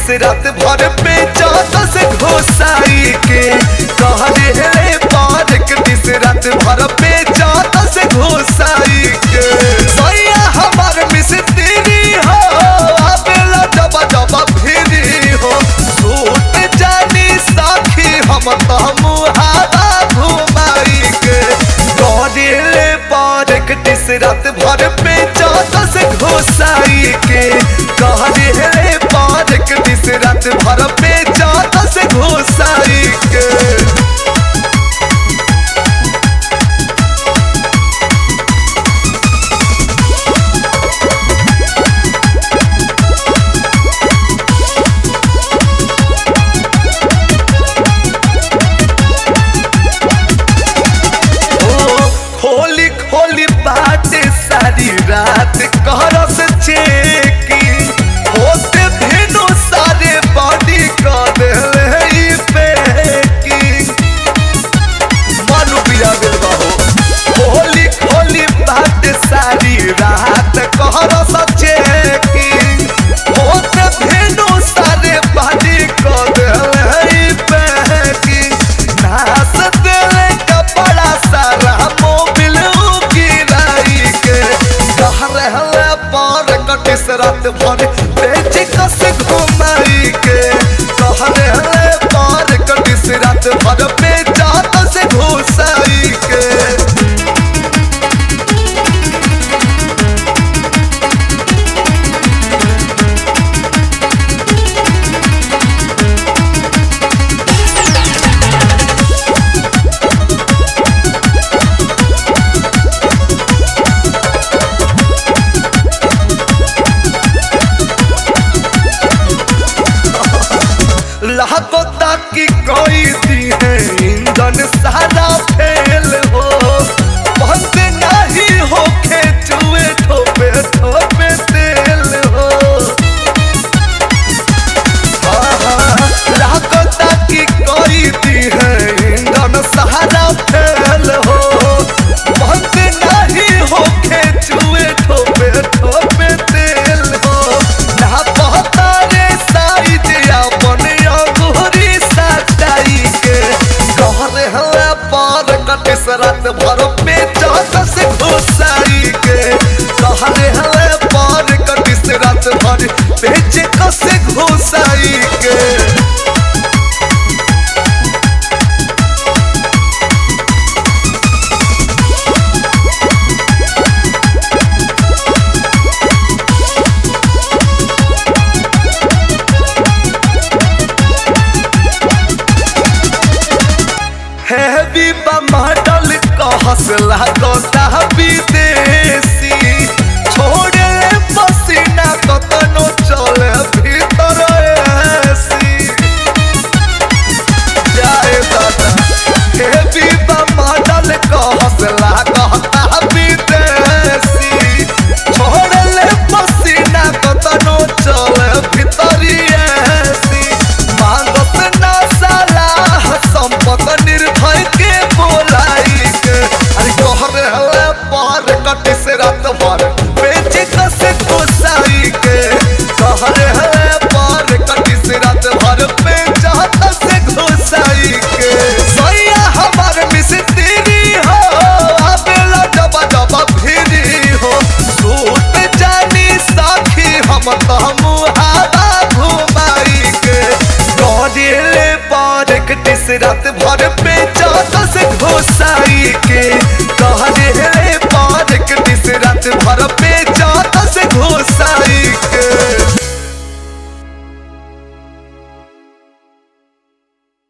रात भर पे चादर से घोसाई के कह रे पार्क दिस रात भर पे चादर से घोसाई के सैया हमार मिस्त्री हो आबेला जब जब फिरी हो सूट जानी साखी हम तो मुहारा घुमाई के गौरीले पार्क दिस रात भर पे चादर से घोसाई के गौरीले पार्क दिस रात भर पे चादर से घोसाई के खोली खोली बात सारी रात करस चेकी होते भेनो सारे बॉडी कर देले ई पैकिंग मानु पिया बिलवा हो खोली खोली बात सारी रात करस चेकी होते भेनो सारे बॉडी कर देले ई पैकिंग नास देले कपड़ा सारा मोबिल गिराई के कह रहले पार कटिस रात भर बेच कस घुमाई के कह रहले पार कटिस रात भर बेचा से घुसाई के लाखों तक की कोई दी है इंजन सारा फेल हो बंद नहीं हो के चुए ठोपे ठोपे तेल हो लाखों तक की कोई दी है इंजन सारा फेल हो बंद नहीं हो के चुए ठोपे ठोपे तेल हो ना पता रे साइज अपन अंगूरी सटाई के कह रे हला पार कटे सरत भर पे चाहत से घुसाई के कह रे हला पार कटे सरत भर पे कसे घुसाई के हैवी मॉडल कहस लागता विदेशी छोड़े पसीना कतनो चले भीतर एसी जाए दादा हैवी मॉडल कहस लागता विदेशी छोड़े पसीना कतनो चले भीतर एसी मांगत ना सलाह संपत निर्भय के बोलाई के अरे कह रहे पार कटे से रात भर बेच कसे घुसाई के कह रहे पार कटे से रात भर बेच से घुसाई के सैया हमार मिस्त्री हो आबेला जब जब फिरी हो सूट जानी साखी हम तो मुहारा घुमाई के गौरीले पार्क टिस रात